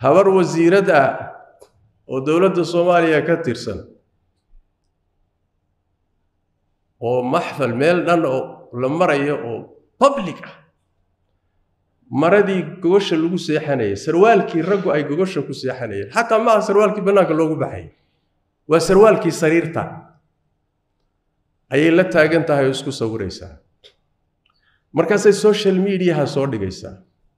habar wasiirad ah oo dowladda soomaaliya ka tirsan oo maxfal meel dhan oo la marayo oo public ah maradii gogosha lagu seexanayay sarwaalkii raggu ay gogosha ku seexanayeen xataa maaha sarwaalkii bannaanka loogu baxay waa sarwaalkii sariirta ayay la taagan tahay oo isku sawiraysaa markaasay social mediaha soo dhigaysaa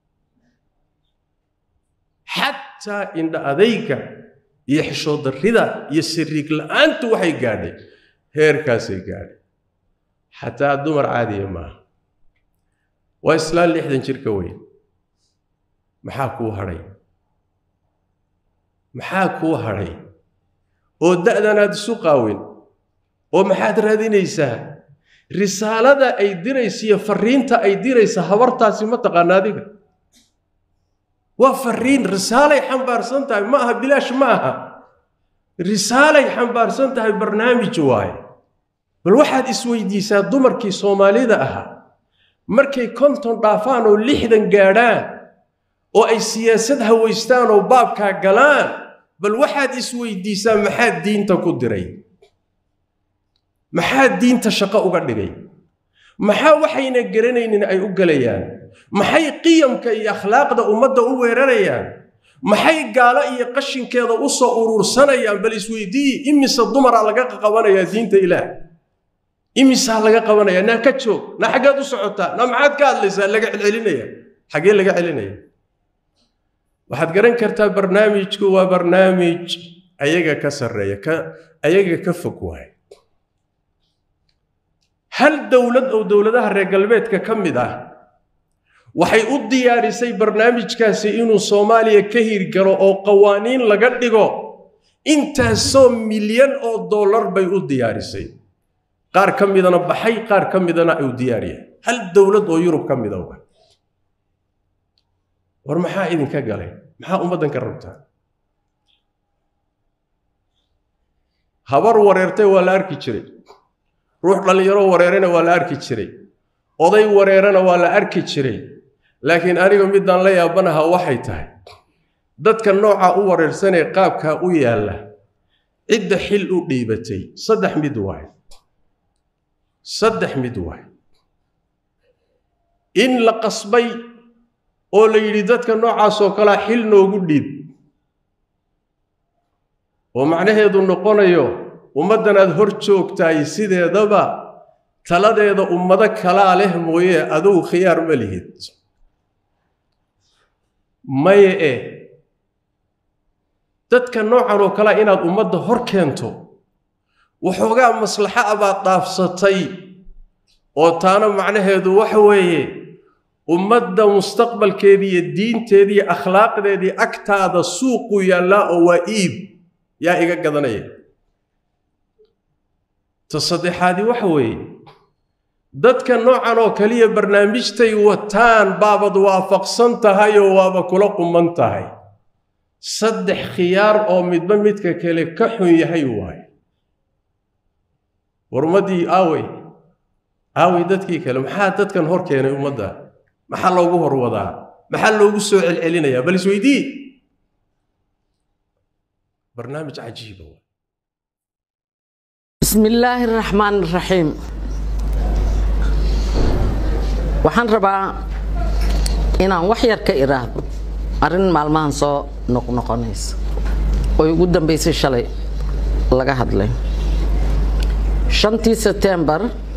xataa indha adayga iyo xishoodarrida iyo siriig la-aantu waxay gaadhay heerkaasay gaadhay xataa dumar caadiya maaha waa islaan lixdan jir ka weyn maxaa kuu hadhay maxaa kuu hadhay oo da'dan aad isu qaawin oo maxaad raadinaysaa risaalada ay diraysa iyo fariinta ay diraysa habartaasi ma taqaana adiga waa fariin risaalay xambaarsan tahay ma aha bilaash ma aha risaalay xambaarsan tahay barnaamij waaye bal waxaad isweydiisaa dumarkii soomaalida ahaa markay konton dhaafaan oo lixdan gaadhaan oo ay siyaasad hawaystaan oo baabkaa galaan bal waxaad isweydiisaa maxaa diinta ku diray maxaa diinta shaqo uga dhigay maxaa waxayna garanaynin ay u gelayaan maxay qiyamka iyo akhlaaqda ummadda u weerarayaan maxay gaalo iyo qashinkeeda u soo urursanayaan bal isweydiiyi imise dumara laga qabanayaa diinta ilaah imisaa laga qabanaya naa ka joog naa xaggeed u socotaa naa maxaad ka hadlaysaa laga celcelinaya xaggee laga celinaya waxaad garan kartaa barnaamijku waa barnaamij ayaga ka sarreeya ka ayaga ka fog waay hal dowlad oo dowladaha reer galbeedka ka mid ah waxay u diyaarisay barnaamijkaasi inuu soomaaliya ka hirgalo oo qawaaniin laga dhigo intaasoo milyan oo dollar bay u diyaarisay qaar ka midana baxay qaar ka midana u diyaariya hal dowlad oo yurub ka mida wa war maxaa idinka galay maxaa ummaddan ka rabtaa habar wareertay waa la arki jiray ruux dhallinyaro wareerana waa la arki jiray oday wareerana waa la arki jiray laakiin aniga midaan la yaabanaha waxay tahay dadka noocaa u wareersanee qaabkaa u yaalla cidda xil u dhiibatay saddex mid waay saddex mid waay in la qasbay oo la yidhi dadka noocaasoo kalea xil noogu dhiib oo macnaheedu noqonayo ummaddan aad hor joogtaay sideedaba taladeeda ummado kalaa leh mooye adugu khiyaar ma lihid maye e dadka noocan oo kalea inaad ummadda hor keento waxoogaa maslaxo abaad dhaafsatay oo taana macnaheedu waxa weeye ummadda mustaqbalkeedii iyo diinteedii iyo akhlaaqdeedii agtaada suuqu yaallaa oo waa iib yaa iga gadanaya ta saddexaadii waxa weeye dadka noocan oo kaliya barnaamijtay wataan baabad waafaqsan tahay oo waaba kula quman tahay saddex khiyaar oo midba midka kale ka xun yahay waaye war ummaddii aawey aawey dadkii kale maxaa dadkan hor keenay ummadda maxaa loogu horwadaa maxaa loogu soo celcelinayaa bal isweydii barnaamij cajiiba bismi illaahi araxmaan araxiim waxaan rabaa inaan wax yar ka iraahdo arrin maalmahan soo noqnoqonaysa oo ugu dambaysay shalay laga hadlay shantii setembar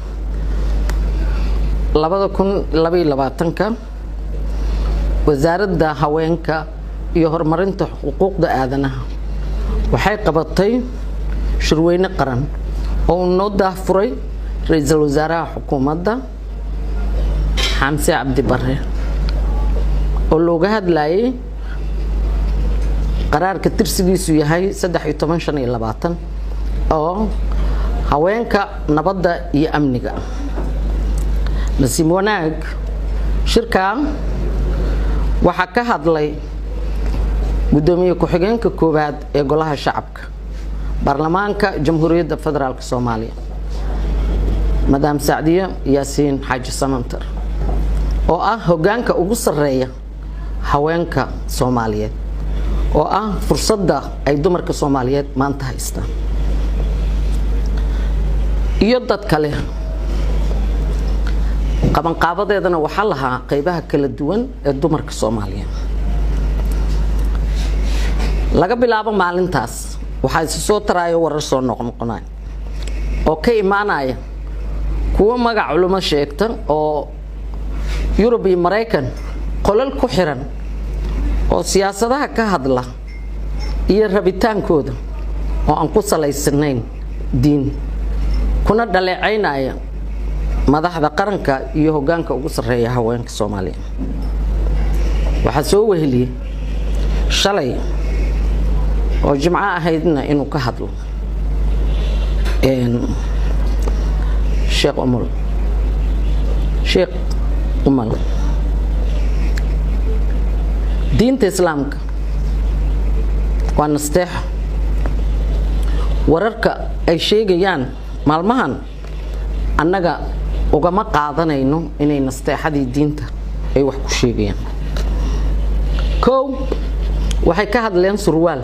labada kun labaiyo labaatanka wasaaradda haweenka iyo horumarinta xuquuqda aadanaha waxay qabatay shirweyne qaran oo uu noo daahfuray ra-iisul wasaaraha xukuumadda xamse cabdi bare oo looga hadlayay qaraarka tirsigiisu yahay saddex iyo toban shan iyo labaatan oo haweenka nabadda iyo amniga nasiib wanaag shirkaa waxaa ka hadlay guddoomiye ku-xigeenka koowaad ee golaha shacabka baarlamaanka jamhuuriyadda federaalk soomaaliya madaam sacdiye yaasiin xaaji samantar oo ah hoggaanka ugu sarreeya haweenka soomaaliyeed oo ah fursadda ay dumarka soomaaliyeed maanta haystaan iyo dad kale qabanqaabadeedana waxaa lahaa qaybaha kala duwan ee dumarka soomaaliyeed laga bilaabo maalintaas waxaa isi soo taraayo warar soo noqnoqonaya oo ka imaanaya kuwo magac culimo sheegta oo yurub iyo maraykan qolal ku xiran oo siyaasadaha ka hadla iyo rabitaankooda oo aan ku salaysanayn diin kuna dhaleecaynaya madaxda qaranka iyo hoggaanka ugu sarreeya haweenka soomaaliya waxaa soo weheliyey shalay oo jimco ahaydna inuu ka hadlo sheekh umul sheekh umal diinta islaamka waa nasteexo wararka ay sheegayaan maalmahan annaga ugama qaadanayno inay nasteexadii diinta ay wax ku sheegayaan kow waxay ka hadleen surwaal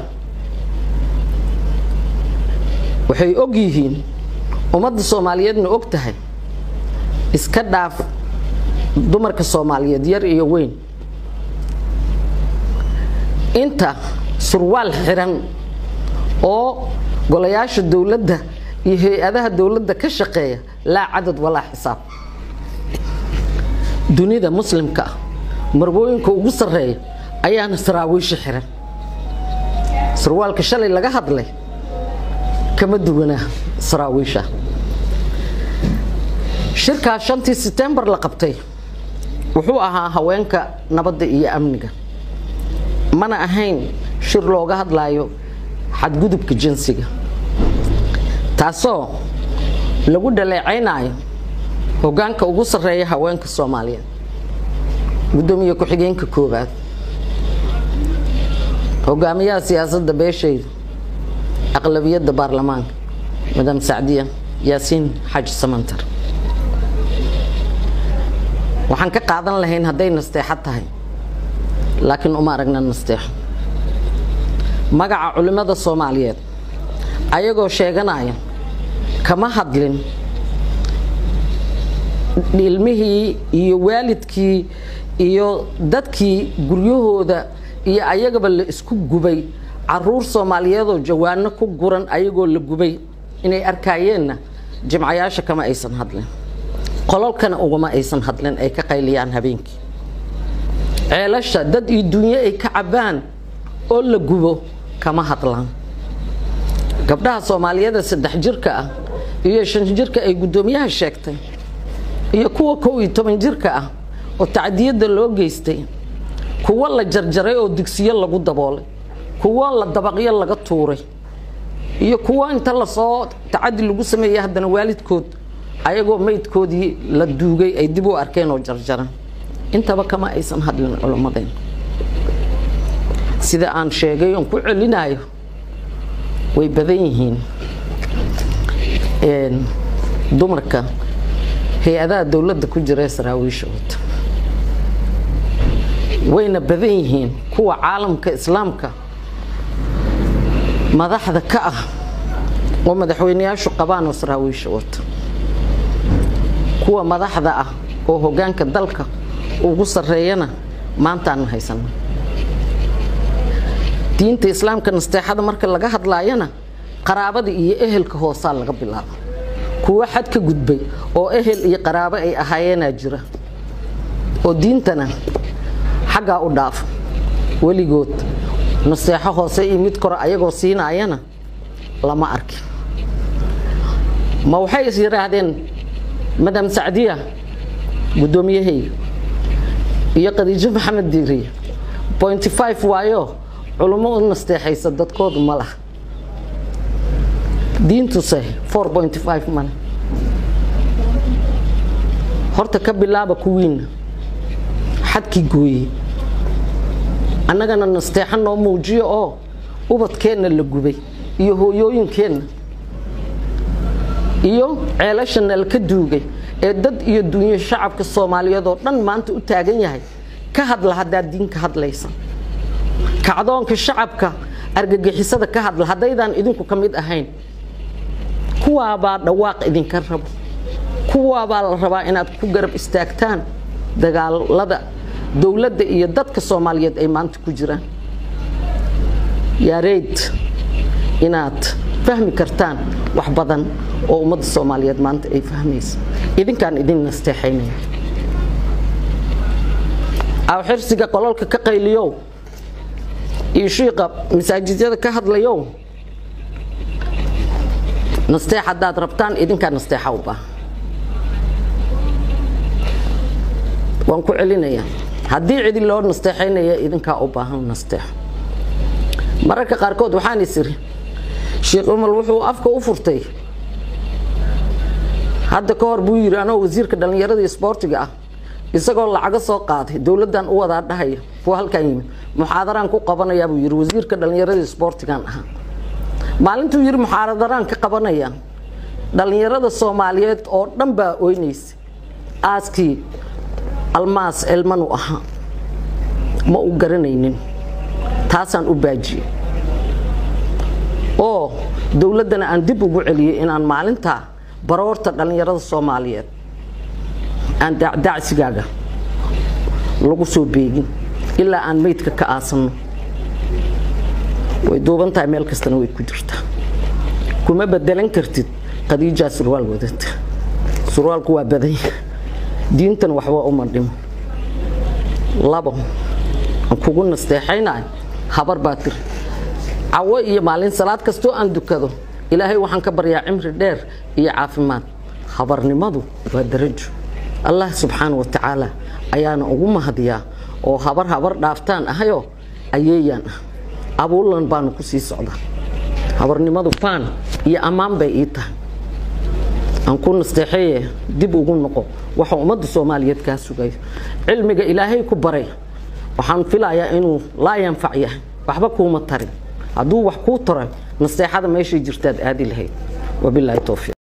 waxay og yihiin ummadda soomaaliyeedna og tahay iska dhaaf dumarka soomaaliyeed yar iyo weyn inta surwaal xiran oo golayaasha dowladda iyo hay-adaha dowladda ka shaqeeya laa cadad walaa xisaab dunida muslimka ah marbooyinka ugu sarreeya ayaana saraawiisha xiran surwaalka shalay laga hadlay kama duwanaa saraawiisha shirkaa shantii setembar la qabtay wuxuu ahaa haweenka nabadda iyo amniga mana ahayn shir looga hadlaayo xadgudubka jinsiga taasoo lagu dhaleecaynaayo hoggaanka ugu sarreeya haweenka soomaaliyeed guddoomiye ku-xigeenka koowaad hogaamiyaha siyaasadda beeshayda aqlabiyadda baarlamaanka madam sacdiya yaasiin xaaji samantar waxaan ka qaadan lahayn hadday nasteexo tahay laakiin uma aragna nasteexo magaca culimmada soomaaliyeed ayagoo sheeganaya kama hadlin ilmihii iyo waalidkii iyo dadkii guryahooda iyo ayagaba la isku gubay caruur soomaaliyeedoo jawaano ku guran ayagoo la gubay inay arkaayeenna jimcayaasha kama aysan hadlin qololkana ugama aysan hadlin ay ka qayliyaan habeenkii ceelasha dad iyo dunyo ay ka cabbaan oo la gubo kama hadlaan gabdhaha soomaaliyada saddex jirka ah iyo shan jirka ay guddoomiyaha sheegtay iyo kuwa kow iyo toban jirka ah oo tacdiyadda loo geystay kuwo la jarjaray oo digsiyo lagu daboolay kuwo la dabaqyo laga tuuray iyo kuwo inta lasoo tacadi lagu sameeyey haddana waalidkood ayagoo maydkoodii la duugay ay dib u arkeen oo jarjaran intaba kama aysan hadlin culimmadeen sida aan sheegay oon ku celinayo way badan yihiin dumarka hay-adaha dowladda ku jira ee saraawiisha wata wayna badan yihiin kuwa caalamka islaamka madaxda ka ah oo madaxweyneyaashu qabaan oo saraawiisha wata kuwa madaxda ah oo hoggaanka dalka ugu sarreeyana maantaanu haysana diinta islaamka nasteexada marka laga hadlaayana qaraabada iyo ehelka hoosaa laga bilaaba kuwo xad ka gudbay oo ehel iyo qaraabo ay ahaayeenaa jira oo diintana xaggaa u dhaafa weligood naseexo hoose iyo mid kore ayagoo siinaayana lama arkin ma waxay is yidhaahdeen madam sacdiya guddoomiyahayga iyo khadiijo maxamed diiriye pointy five waayo culummo u nasteexaysa dadkoodu ma laha diintuse four pointy five male horta ka bilaaba kuwiinna xadkii gooyey annagana nasteexo noo muujiyo oo ubadkeenna la gubay iyo hooyooyinkeenna iyo ceelashana laka duugay ee dad iyo dunyo shacabka soomaaliyeed oo dhan maanta u taagan yahay ka hadla haddaad diin ka hadlaysa kacdoonka shacabka argagixisada ka hadla haddaydaan idinku ka mid ahayn kuwaabaa dhawaaq idinka rabo kuwaabaa la rabaa inaad ku garab istaagtaan dagaalada dowladda iyo dadka soomaaliyeed ay maanta ku jiraan yaareyd inaad fahmi kartaan wax badan oo ummadda soomaaliyeed maanta ay fahmaysa idinkaan idin nasteexaynaya awxirsiga qololka ka qayliyow iyo shiiqa masaajidyada ka hadlayow nasteex haddaad rabtaan idinkaa nasteexa u baahan waan ku celinayaa haddii cidi loo nasteexaynaya idinkaa u baahan nasteexo mararka qaarkood waxaan is iri sheekh umal wuxuu afka u furtay hadda ka hor buu yidhi anoo wasiirka dhallinyarada iyo isboortiga ah isagoo lacago soo qaaday dowladdan u wadaa dhahaya kuwa halkan yimid muxaadaraan ku qabanayaa buu yidhi wasiirka dhallinyarada iyo isboortigan ahaa maalintuu yidhi muxaadaraan ka qabanaya dhallinyarada soomaaliyeed oo dhan baa oynaysa aaskii almaas elmanu ahaa ma u garanaynin taasaan u baajiyey oo dowladdana aan dib ugu celiyey inaan maalintaa baroorta dhallinyarada soomaaliyeed aan dacdacsigaaga lagu soo beegin ilaa aan meydka ka aasanno way duuban tahay meel kastana way ku jirtaa kuma bedelan kartid khadiijaa surwaal wadata surwaalku waa badanya diintan waxba uma dhimo labo aan kugu nasteexaynayo habar baa tiri cawo iyo maalin salaad kastoo aan dukado ilaahay waxaan ka baryaa cimri dheer iyo caafimaad habarnimadu waa darajo allah subxaana wa tacaala ayaana ugu mahadiyaa oo habar habar dhaaftaan ahayoo ayeeyaan ah abuulan baanu ku sii socdaa habarnimadu faan iyo ammaan bay ii tahay aan ku nasteexeeye dib ugu noqo waxa ummadda soomaaliyeed kaa sugayo cilmiga ilaahay ku baray waxaan filayaa inuu laa yanfac yahay waxba kuuma tarin hadduu wax kuu taro nasteexada meeshay jirtaad aadi lahayd wabilaahi towfiiq